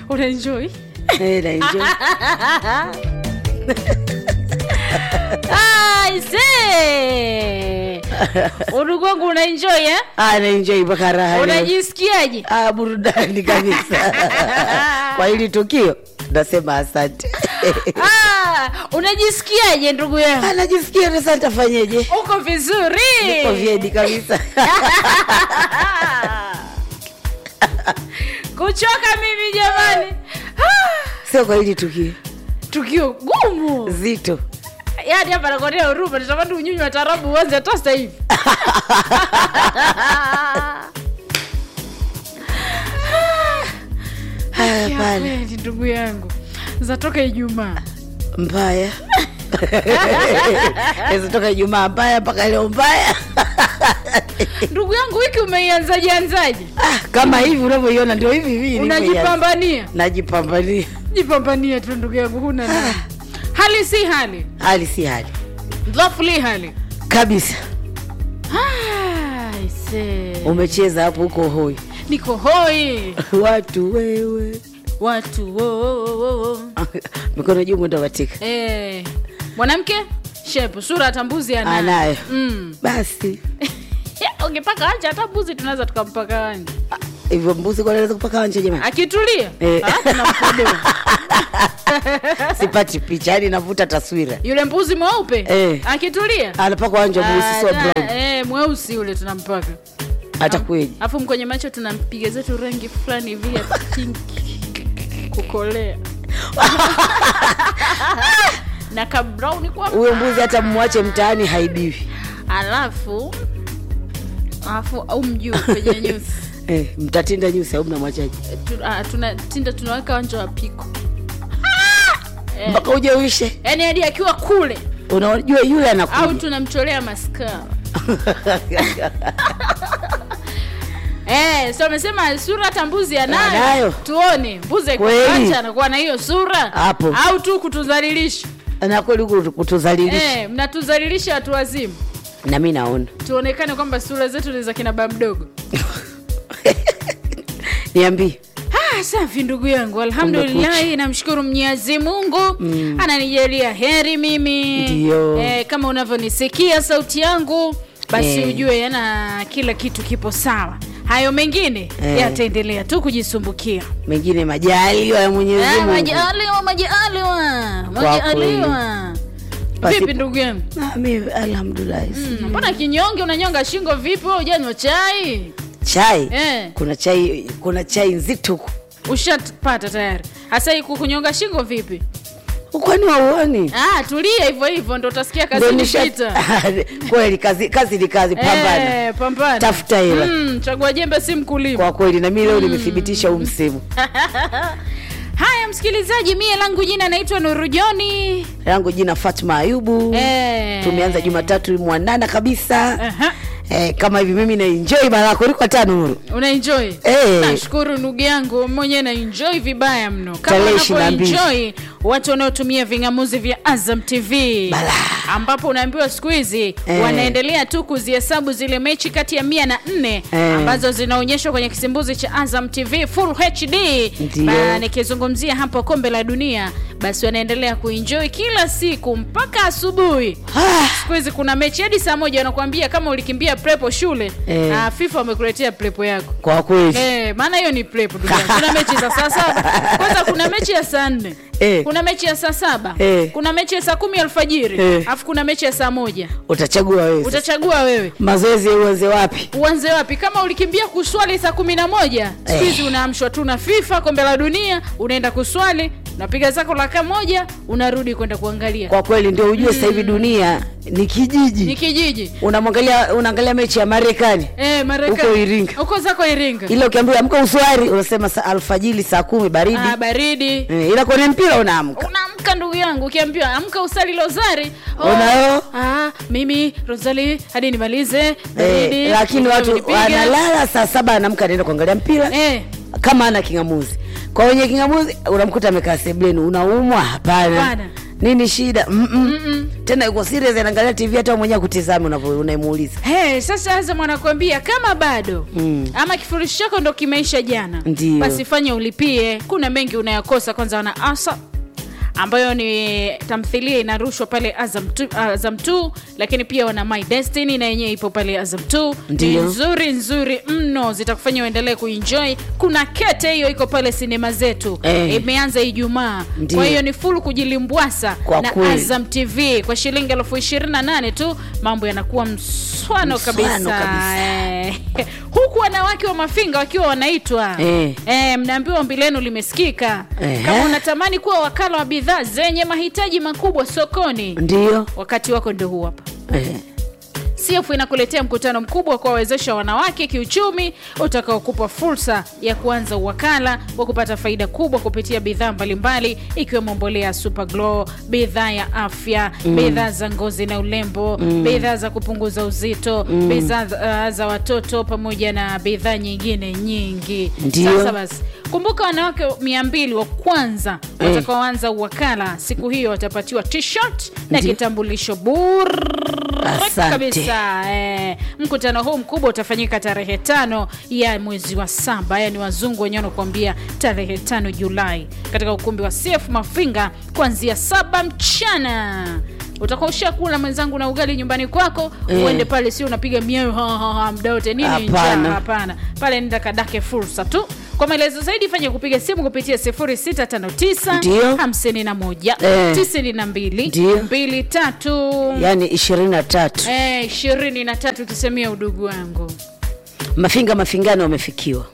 unaenjoy Eh, naenjoy. aise udugu wangu unaenjoy eh? Ah, naenjoy mpaka raha leo. unajisikiaje Ah, burudani kabisa kwa hili tukio nasema asante ah, unajisikiaje ndugu yangu Ah, najisikia sasa nitafanyeje uko vizuri Niko vyedi kabisa kuchoka mimi jamani Ah, sio kwa hili tukio tukio gumu zito yaani hapa nakuonea huruma natamani unyunyi wa tarabu uanze hata sasa hivi haya Ya pale kweli, ndugu yangu zatoka ijumaa mbaya toka ijumaa mbaya mpaka leo mbaya ndugu yangu wiki umeianzaje anzaje Ah, kama hivi unavyoiona ndio hivi hivi nilivyoianza. unajipambania najipambania jipambania tu ndugu yangu huna nini. hali si hali hali si hali dhafu li hali kabisa Ah, aise. umecheza hapo huko hoi niko hoi watu wewe watu wo, wo, wo, wo. mikono juu mwendo katika Eh, mwanamke shepu sura hata mbuzi anayo anayo mm. basi ungepaka wanja hata mbuzi tunaweza tukampaka wanja Ah, hivyo mbuzi kwa naweza kupaka wanja jamani akitulia Eh. ah, tunamkodoa. sipati picha yani navuta taswira yule mbuzi mweupe Eh. akitulia anapaka wanja mweusi sio Ah, brown eh, mweusi yule tunampaka hata kweli alafu kwenye macho tunampiga zetu rangi fulani hivi ya pink kukolea na kabrauni kwa huyo mbuzi hata mwache mtaani haibiwi alafu alafu au mjuu kwenye nyusi eh, mtatinda nyusi au mnamwachaji Tu- ah, tuna tinda tunaweka wanja wa piko Eh. mpaka uje uishe yaani hadi akiwa kule unajua yule au anakuja tunamcholea maskara Eh, so amesema sura hata mbuzi anayo. Anayo. Tuone mbuzi Kweli. akiacha anakuwa na hiyo sura Hapo. au tu kutudhalilisha. na kweli huku kutuzalilisha Eh, mnatudhalilisha watu wazima. na mi naona Tuonekane kwamba sura zetu ni za kina baba mdogo. niambie Ah, safi ndugu yangu, alhamdulillahi, namshukuru Mwenyezi Mungu ananijalia heri mimi. Ndio. Eh, kama unavyonisikia sauti yangu, basi Eh. ujue yana kila kitu kipo sawa. Hayo mengine Eh. yataendelea tu kujisumbukia. mengine majaliwa ya mwenyezi Eh, mungu Majaliwa, majaliwa, majaliwa. Basi- Vipi ndugu yangu? Ah, mi alhamdulillahi Mm, Mbona kinyonge unanyonga shingo vipi? Wewe hujanywa chai? chai Eh. kuna chai kuna chai nzito huku. Ushapata tayari. Hasa hii kukunyonga shingo vipi? kwani wauoni Ah, tulia hivyo hivyo ndo utasikia kazi Ndio nisha- nipita. kweli kazi kazi ni kazi pambana Eh, pambana. Tafuta hela. Mm, chagua jembe si mkulima. kwa kweli na mi leo nimethibitisha huu msimu Haya msikilizaji, mie langu jina naitwa Nuru Joni. langu jina fatma ayubu Eh. tumeanza jumatatu mwanana kabisa Aha. eh, kama hivi mimi naenjoi mara kuliko hata nuru Una enjoy? Eh. Nashukuru ndugu yangu mwenyewe na enjoy vibaya mno. Kama Tarehe unavyo 22. enjoy watu wanaotumia ving'amuzi vya Azam TV. Bala. Ambapo unaambiwa siku hizi Eh. wanaendelea tu kuzihesabu zile mechi kati ya mia na nne Eh. ambazo zinaonyeshwa kwenye kisimbuzi cha Azam TV Full HD. Ndio. Ba- nikizungumzia hapo kombe la dunia, basi wanaendelea kuenjoy kila siku mpaka asubuhi. Ah, Siku hizi kuna mechi hadi saa moja wanakuambia kama ulikimbia prepo shule Eh. ah, FIFA wamekuletea prepo yako. kwa kweli Eh, maana hiyo ni prepo ndugu yangu. Kuna mechi za saa saba. Kwanza kuna mechi ya saa nne. Eh. Kuna mechi ya saa saba. Eh. Kuna mechi ya saa kumi alfajiri. Eh. Alafu kuna mechi ya saa moja. utachagua wewe sasa. Utachagua wewe. mazoezi uanze wapi Uanze wapi? Kama ulikimbia kuswali saa kumi na moja siku hizi unaamshwa tu na FIFA kombe la dunia, unaenda kuswali, unapiga zako raka moja, unarudi kwenda kuangalia. kwa kweli ndio ujue sasa hivi dunia ni Ni kijiji kijiji. unamwangalia unaangalia mechi ya marekani Eh, Marekani. Huko Iringa. Huko zako Iringa. ile ukiambiwa amka uswari unasema saa alfajili saa kumi baridi Ah, baridi. eh, ila kwenye mpira unaamka Unaamka ndugu yangu, ukiambiwa amka usali rozari. Unayo? Ah, mimi rozari hadi nimalize baridi. eh, lakini watu Wamenipiga. wanalala saa saba anaamka anaenda kuangalia mpira Eh, kama ana kingamuzi kwa wenye kingamuzi unamkuta amekaa sebleni unaumwa hapana Hapana. nini shida Mm-mm. tena yuko serious anaangalia tv hata wewe mwenyewe kutizama unavyo unaimuuliza Hey, sasa Azam anakuambia kama bado Mm. ama kifurushi chako ndo kimeisha jana, Ndiyo. basi fanya ulipie. Kuna mengi unayakosa. Kwanza wana asa ambayo ni tamthilia inarushwa pale Azam 2, Azam 2 lakini pia wana My Destiny na yenyewe ipo pale Azam 2 ni Ndiyo. nzuri nzuri mno, zitakufanya uendelee kuenjoy. Kuna kete hiyo iko pale sinema zetu Eh. imeanza Ijumaa, Ndiyo. kwa hiyo ni full kujilimbwasa Kwa na kweli. Azam TV kwa shilingi elfu ishirini na nane tu, mambo yanakuwa mswano Mswano kabisa, kabisa. Eh. huku wanawake wa Mafinga wakiwa wanaitwa Eh. Eh, mnaambiwa ombi lenu limesikika. Ehe. Kama unatamani kuwa wakala wa bidhaa zenye mahitaji makubwa sokoni, ndio wakati wako ndio huu hapa. eh. CF inakuletea mkutano mkubwa wa kuwawezesha wanawake kiuchumi utakaokupa fursa ya kuanza uwakala wa kupata faida kubwa kupitia bidhaa mbalimbali ikiwemo mbolea ya Super Glow, bidhaa ya afya, bidhaa za ngozi na urembo, bidhaa za kupunguza uzito, bidhaa za- za watoto pamoja na bidhaa nyingine nyingi. Ndio. Sasa basi kumbuka wanawake mia mbili wa kwanza Eh. watakaoanza uwakala siku hiyo watapatiwa t-shirt na Ndio. kitambulisho bure Asante. kabisa eh. Mkutano huu mkubwa utafanyika tarehe tano ya mwezi wa saba, yani wazungu wenyewe wanakuambia tarehe tano Julai katika ukumbi wa CF Mafinga kuanzia saba mchana. Utakuwa ushakula mwenzangu na ugali nyumbani kwako Eh. uende pale, sio unapiga miayo ha, ha, ha, muda wote nini njaa? Hapana. Hapana, pale nenda kadake fursa tu. Kwa maelezo zaidi fanya kupiga simu kupitia 0659 Ndio. 51 Eh. 92 Ndio. 23 yaani ishirini na tatu Eh, ishirini na tatu kisemia udugu wangu mafinga mafingani wamefikiwa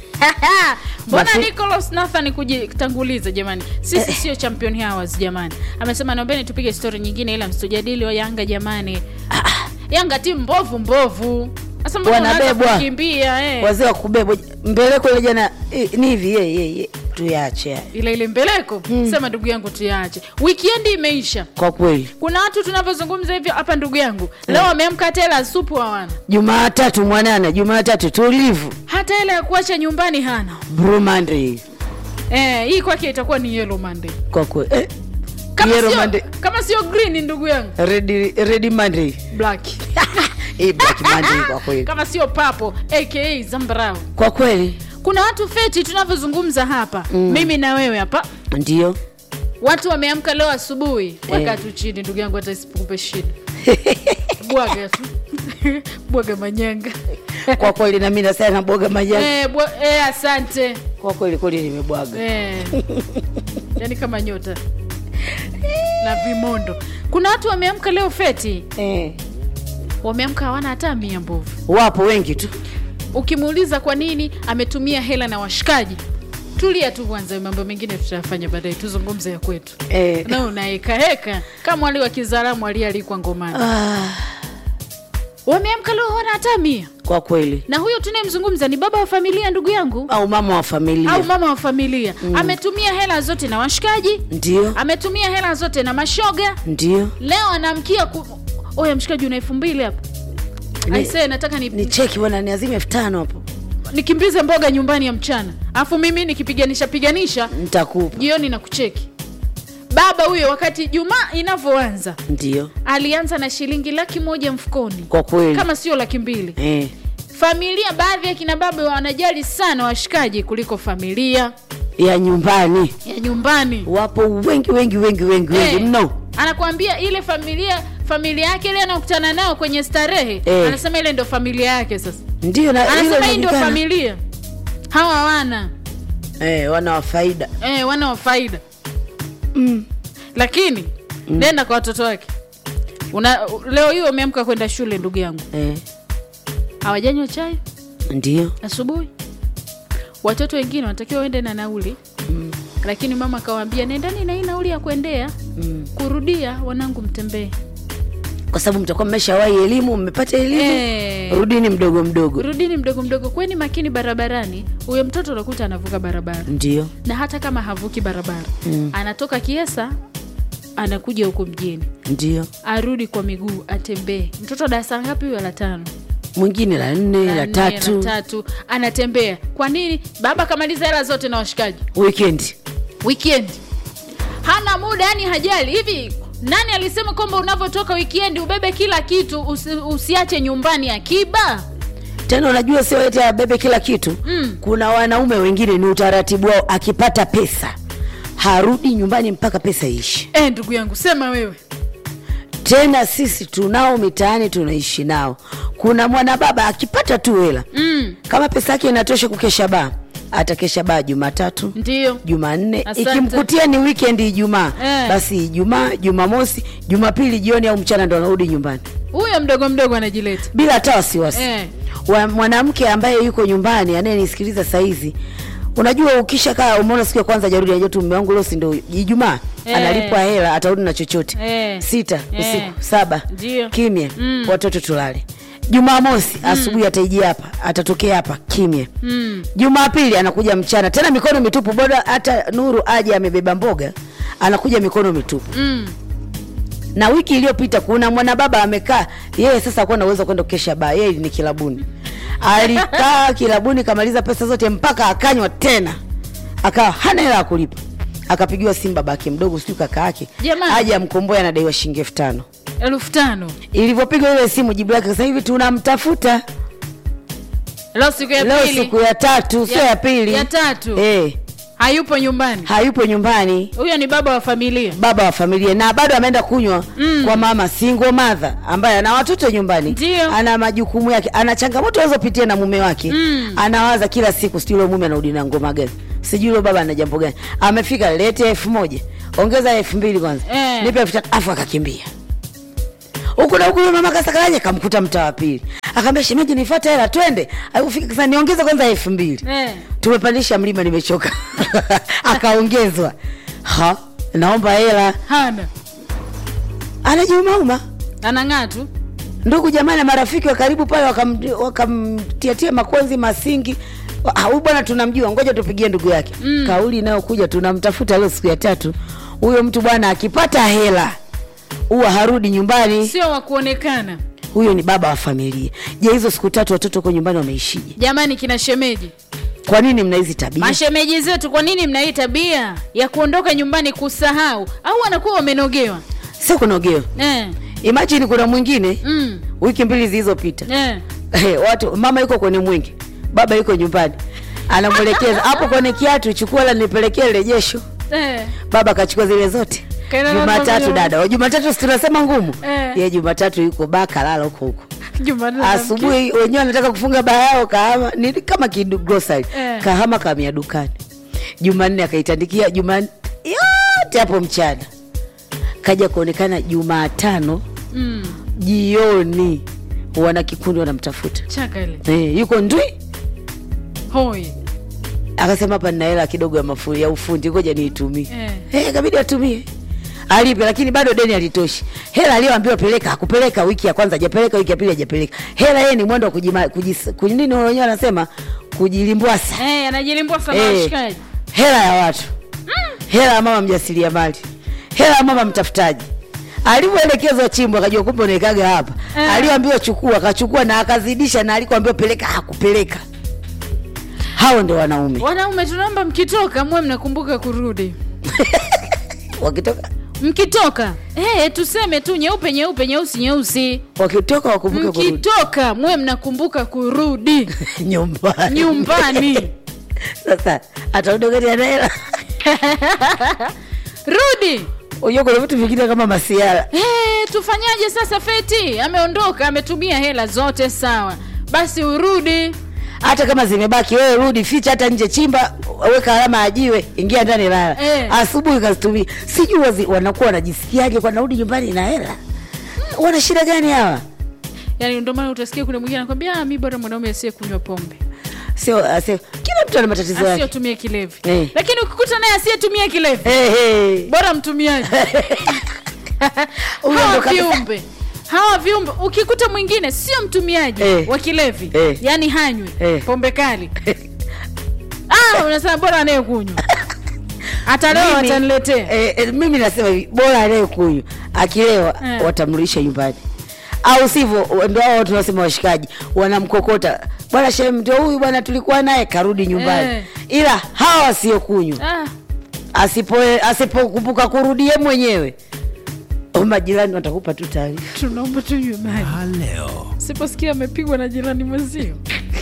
mbona Mafi- Nicholas Nathan kujitanguliza jamani sisi sio champion hours jamani amesema naombeni tupige stori nyingine ila msitujadili wa yanga jamani yanga timu mbovu mbovu sasa mbona unaanza Wanabebwa. kukimbia eh? wazee wa kubebwa mbeleko ile jana eh, ni hivi ye, ye, ye. tuyache haya. ile ile mbeleko sema ndugu yangu tuyache wikendi imeisha kwa kweli kuna watu tunavyozungumza hivyo hapa ndugu yangu leo wameamka tela supu hawana jumaatatu mwanana jumaatatu tulivu hata hela ya kuacha nyumbani hana brumande eh, hii kwake itakuwa ni yellow monday kwa kweli eh, kama Yellow sio, Monday. kama sio green ndugu yangu red, red monday black eh, black monday kwa kweli kama sio papo aka zambarau kwa kweli kuna watu feti tunavyozungumza hapa mm. mimi na wewe hapa ndio watu wameamka leo asubuhi weka tu chini ndugu yangu hata isikupe shida bwaga tu bwaga manyanga kwa kweli nami nasema naboga majani eh, bwa, eh, asante kwa kweli kweli nimebwaga eh. yani kama nyota na vimondo kuna watu wameamka leo feti eh. wameamka hawana hata mia mbovu wapo wengi tu ukimuuliza kwa nini ametumia hela na washikaji tulia tu kwanza mambo mengine tutayafanya baadaye tuzungumze ya kwetu eh. na unaekaheka kama wali wa kizaramu alialikwa ngomani ah, wameamka leo hawana hata mia kwa kweli na huyo tunayemzungumza ni baba wa familia ndugu yangu au mama wa familia au mama wa familia mm. ametumia hela zote na washikaji ndio ametumia hela zote na mashoga ndio leo anaamkia ku... oya mshikaji una elfu mbili hapa Ni- aisee nataka ni, ni cheki bwana niazime elfu tano hapo nikimbize mboga nyumbani ya mchana alafu mimi nikipiganisha piganisha nitakupa jioni na kucheki baba huyo wakati jumaa inavyoanza ndio alianza na shilingi laki moja mfukoni kwa kweli kama sio laki mbili eh. familia baadhi ya kina baba wanajali sana washikaji kuliko familia ya nyumbani ya nyumbani wapo wengi wengi wengi wengi wengi Eh, mno anakuambia ile familia familia yake ile anakutana nao kwenye starehe Eh. anasema ile ndo familia yake sasa ndio na anasema hilo hii ndio inajulikana. familia hawa wana eh, wana wa faida eh, wana wa faida mm. lakini mm. nenda kwa watoto wake Una, leo hiyo umeamka kwenda shule ndugu yangu eh. hawajanywa chai ndio asubuhi watoto wengine wanatakiwa waende na nauli mm. lakini mama akawaambia nendani na hii nauli ya kuendea mm. kurudia wanangu mtembee kwa sababu mtakuwa mmeshawahi elimu mmepata elimu Eh. rudini mdogo mdogo rudini mdogo mdogo kweni makini barabarani huyo mtoto unakuta anavuka barabara ndio na hata kama havuki barabara Mm. anatoka kiesa anakuja huko mjini ndio arudi kwa miguu atembee mtoto darasa ngapi huyo la tano mwingine la nne la nne, tatu la tatu anatembea kwa nini baba kamaliza hela zote na washikaji weekend weekend hana muda yani hajali hivi nani alisema kwamba unavyotoka wikendi ubebe kila kitu usi, usiache nyumbani akiba tena unajua sio eti abebe kila kitu Mm. kuna wanaume wengine ni utaratibu wao akipata pesa harudi nyumbani mpaka pesa iishe e, ndugu yangu sema wewe tena sisi tunao mitaani tunaishi nao kuna mwanababa akipata tu hela mm, kama pesa yake inatosha kukesha baa atakesha baa jumatatu ndio jumanne Asante. ikimkutia ni weekend ijumaa Eh. basi ijumaa jumamosi jumapili jioni au mchana ndo anarudi nyumbani huyo mdogo mdogo anajileta bila hata wasiwasi Eh. Wa- mwanamke ambaye yuko nyumbani anayenisikiliza sahizi unajua ukisha kaa umeona siku ya kwanza jarudi najua tu mume wangu leo si ndo ijumaa Eh. analipwa hela atarudi na chochote Eh. sita Eh. usiku saba Ndio. kimya Mm. watoto tulale jumamosi asubuhi ataijia hapa atatokea hapa kimya mm. jumapili anakuja mchana tena mikono mitupu boda hata nuru aje amebeba mboga anakuja mikono mitupu Mm. na wiki iliyopita kuna mwanababa amekaa yeye sasa akuwa na uwezo wa kwenda kukesha baa yeye ni kilabuni alikaa kilabuni kamaliza pesa zote mpaka akanywa tena akawa hana hela ya kulipa akapigiwa simu babake mdogo sijui kaka yake Jamani. aje amkomboe anadaiwa shilingi elfu tano elfu tano ilivyopigwa ile simu jibu lake sasa hivi tunamtafuta leo siku ya leo pili siku ya tatu sio Ya- ya pili ya tatu. eh, hayupo nyumbani hayupo nyumbani huyo ni baba wa familia baba wa familia na bado ameenda kunywa mm. kwa mama single mother ambaye ana watoto nyumbani Ndio. ana majukumu yake ana changamoto alizopitia na mume wake Mm. anawaza kila siku sijui ule mume anarudi na ngoma gani sijui ule baba ana jambo gani amefika lete elfu moja ongeza elfu mbili kwanza Eh. nipe elfu tatu afu akakimbia huku na huku yule mama kasakaraje kamkuta mtaa wa pili akaambia shemeji nifuate hela twende alipofika sasa niongeze kwanza elfu mbili eh. tumepandisha mlima nimechoka akaongezwa ha naomba hela hana anajiumauma anang'aa tu ndugu jamani na marafiki wa karibu pale wakam- wakamtiatia makwenzi masingi Wa- ah, huyu bwana tunamjua ngoja tupigie ndugu yake mm. kauli inayokuja tunamtafuta leo siku ya tatu huyo mtu bwana akipata hela huwa harudi nyumbani sio wa kuonekana huyo ni baba wa familia je hizo siku tatu watoto huko nyumbani wameishije jamani kina shemeji kwa nini mna hizi tabia mashemeji zetu kwa nini mna hii tabia ya kuondoka nyumbani kusahau au wanakuwa wamenogewa sio kunogewa eh. imajini kuna mwingine mm. wiki mbili zilizopita eh. Eh, watu mama yuko kwenye mwingi baba yuko nyumbani anamwelekeza hapo kwenye kiatu chukua la nipelekee rejesho Eh. baba akachukua zile zote Kaenda na jumatatu mama dada wa jumatatu si tunasema ngumu Eh. ye jumatatu yuko baa kalala huko huko Jumatatu asubuhi wenyewe wanataka kufunga baa yao kahama ni kama kigrosari Eh. kahama kamia dukani jumanne akaitandikia jumanne yote hapo mchana kaja kuonekana jumatano mm. jioni wana kikundi wanamtafuta chaka ile eh, yuko ndwi hoi akasema hapa nina hela kidogo ya mafu ya ufundi ngoja niitumie Eh. eh, kabidi atumie alipe lakini bado deni alitoshi hela aliyoambiwa peleka hakupeleka wiki ya kwanza hajapeleka wiki ya pili hajapeleka hela yeye ni mwendo wa kujima- kujis- kuji- nini wenyewe wanasema kujilimbwasa eh, anajilimbwa sana Eh, washikaji hela ya watu hela ya mama mjasiriamali hela ya mama mtafutaji alivyoelekezwa chimbo akajua kumbe unaekaga hapa Eh. aliyoambiwa chukua akachukua na akazidisha na alikoambiwa peleka hakupeleka hao ndio wanaume wanaume tunaomba mkitoka muwe mnakumbuka kurudi wakitoka mkitoka eh, tuseme tu nyeupe nyeupe nyeusi nyeusi wakitoka wakumbuke kurudi mkitoka muwe mnakumbuka kurudi nyumbani nyumbani sasa atarudi wakati ana hela rudi unajua kuna vitu vingine kama masiara Eh, tufanyaje sasa feti ameondoka ametumia hela zote sawa basi urudi hata kama zimebaki wewe rudi ficha hata nje chimba weka alama ya jiwe ingia ndani lala Eh. asubuhi kazitumia sijui wazi- wanakuwa wanajisikiaje kwa narudi nyumbani na hela wana shida gani hawa yaani ndio maana utasikia kuna mwingine anakwambia "Ah, mi bora mwanaume asiye kunywa pombe sio asio kila mtu ana matatizo yake asiyotumia kilevi Eh. lakini ukikuta naye asiyetumia kilevi hey, hey. bora mtumiaji Huyo hawa ndo kabisa. viumbe hawa viumbe ukikuta mwingine sio mtumiaji Eh. wa kilevi Eh. yaani hanywi Eh. pombe kali ah, unasema bora anayekunywa atalewa Mimi- wataniletea eh, eh, mimi nasema hivi bora anayekunywa akilewa Eh. watamrudisha nyumbani au sivyo ndo hao tunasema washikaji wanamkokota bwana shehe ndio huyu bwana tulikuwa naye karudi nyumbani Eh. ila hawa wasiokunywa ah, asipo asipokumbuka kurudie mwenyewe au majirani watakupa tu taarifa tunaomba tunywe maji leo siposikia amepigwa na jirani mwenzio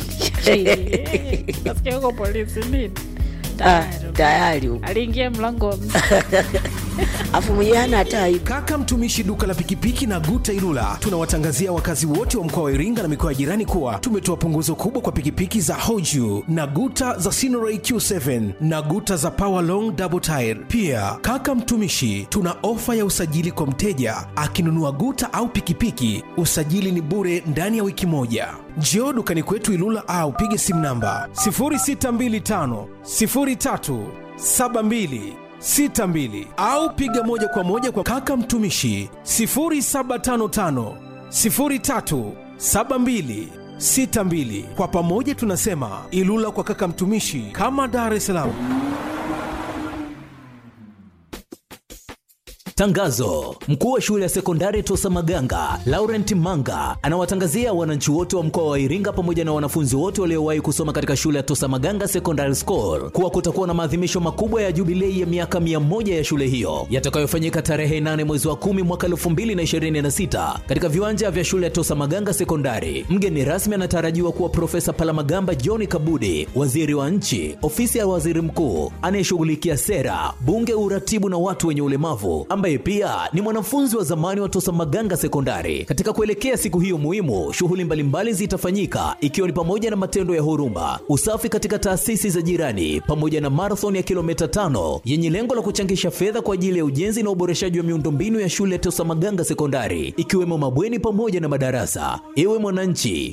nasikia huko polisi nini Ah, Tayari. tayari huko aliingia mlango wa mzee. afu mwenyewe hana hata aibu Kaka mtumishi duka la pikipiki na Guta Ilula tunawatangazia wakazi wote wa mkoa wa Iringa na mikoa ya jirani kuwa tumetoa punguzo kubwa kwa pikipiki za Hoju na Guta za Sinoray Q7 na Guta za Power Long Double Tire. Pia kaka mtumishi, tuna ofa ya usajili kwa mteja akinunua Guta au pikipiki, usajili ni bure ndani ya wiki moja. Njoo dukani kwetu Ilula au pige simu namba 0625 03 72 62 au piga moja kwa moja kwa kaka mtumishi 0755 03 72 62. Kwa pamoja tunasema Ilula kwa kaka mtumishi, kama Dar es Salaam. Tangazo: mkuu wa shule ya sekondari Tosa Maganga Laurent Manga anawatangazia wananchi wote wa mkoa wa Iringa pamoja na wanafunzi wote waliowahi kusoma katika shule ya Tosa Maganga Secondary School kuwa kutakuwa na maadhimisho makubwa ya jubilei ya miaka 100 ya shule hiyo yatakayofanyika tarehe 8 mwezi wa 10 mwaka 2026 katika viwanja vya shule ya Tosa Maganga Sekondari. Mgeni rasmi anatarajiwa kuwa Profesa Palamagamba John Kabudi, waziri wa nchi, ofisi ya waziri mkuu anayeshughulikia sera, bunge, uratibu na watu wenye ulemavu, ambaye pia ni mwanafunzi wa zamani wa Tosa Maganga Sekondari. Katika kuelekea siku hiyo muhimu, shughuli mbalimbali zitafanyika ikiwa ni pamoja na matendo ya huruma, usafi katika taasisi za jirani, pamoja na marathon ya kilomita tano yenye lengo la kuchangisha fedha kwa ajili ya ujenzi na uboreshaji wa miundombinu ya shule ya Tosa Maganga Sekondari, ikiwemo mabweni pamoja na madarasa. Ewe mwananchi,